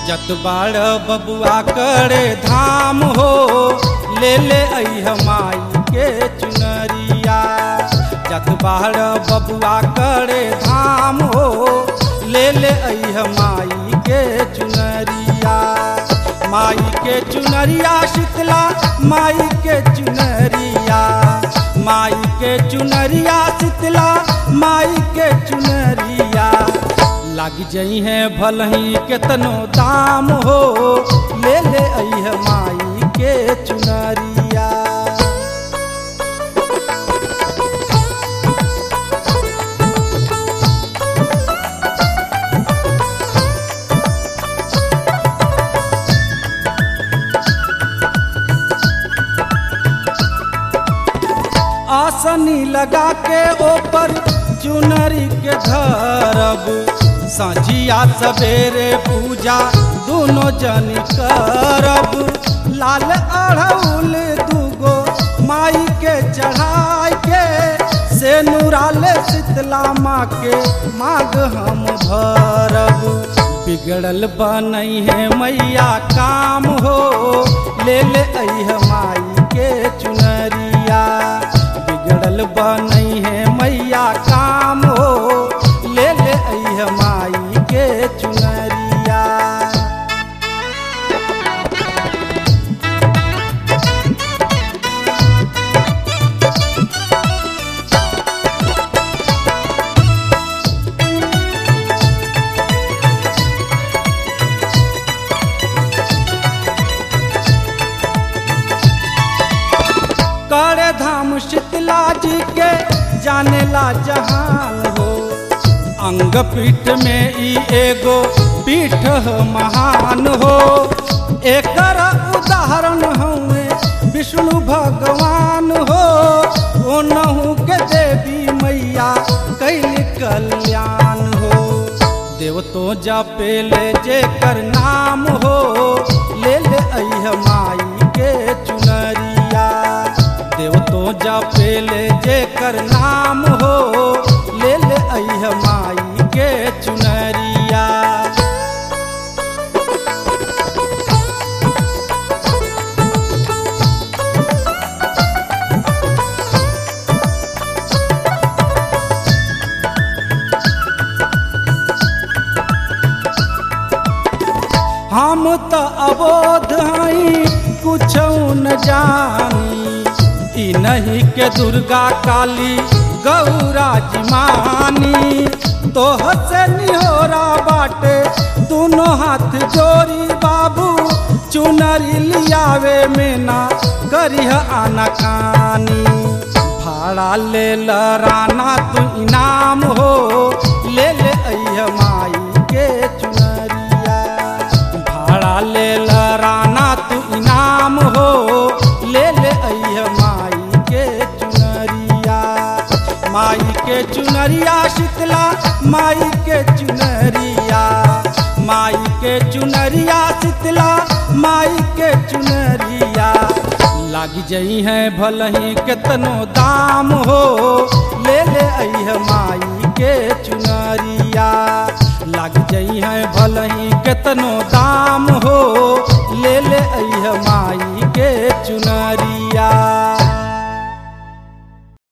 जत बाड़ बबुआ करे धाम हो ले ले अइह माई के चुनरिया जत बाड़ बबुआ करे धाम हो ले ले अइह माई के चुनरिया माई के चुनरिया शीतला माई के चुनरिया माई के चुनरिया शीतला माई के चुनरिया लग जई है भलही केतनो दाम हो ले ले अइह माई के चुनरिया आसनी लगा के ऊपर चुनरी के धरब साझिया सवेरे पूजा दोनों जन करब लाल अड़ौल दूगो माई के चढ़ाई के से नुराले शीतला माँ के मांग हम भरब बिगड़ल बनई है मैया काम हो ले ले अइह माई के चुनरिया बिगड़ल बनई है मैया काम हो ले ले अइह माई के चुनरिया करे धाम शीतला जी के जानेला जहान हो अंग पीठ में ई एगो पीठ ह महान हो एकर उदाहरण हुए विष्णु भगवान हो ओनहु के देवी मैया कैल कल्याण हो देव तो जपेले जेकर नाम हो ले ले अइह माई के चुनरिया देव तो जपेले जेकर नाम हो ले ले अइह माई के चुनरिया हम तो अबोध हई कुछ न जानी ई नहीं के दुर्गा काली गौरा जिमानी तोह से निहोरा बाटे दोनों हाथ जोड़ी बाबू चुनरी लियावे में ना करिह आना कानी भाड़ा ले ल राना तू इनाम हो ले ले अइह माई के चुनरिया भाड़ा ले ल राना तू इनाम हो ले ले अइह माई के चुनरिया माई के चुनरिया शीतला माई के चुनरिया माई के चुनरिया शीतला माई के चुनरिया लाग जई है भलही केतनो दाम हो ले ले अइह माई के चुनरिया लाग जई है भलही केतनो दाम हो ले ले अइह माई के चुनरिया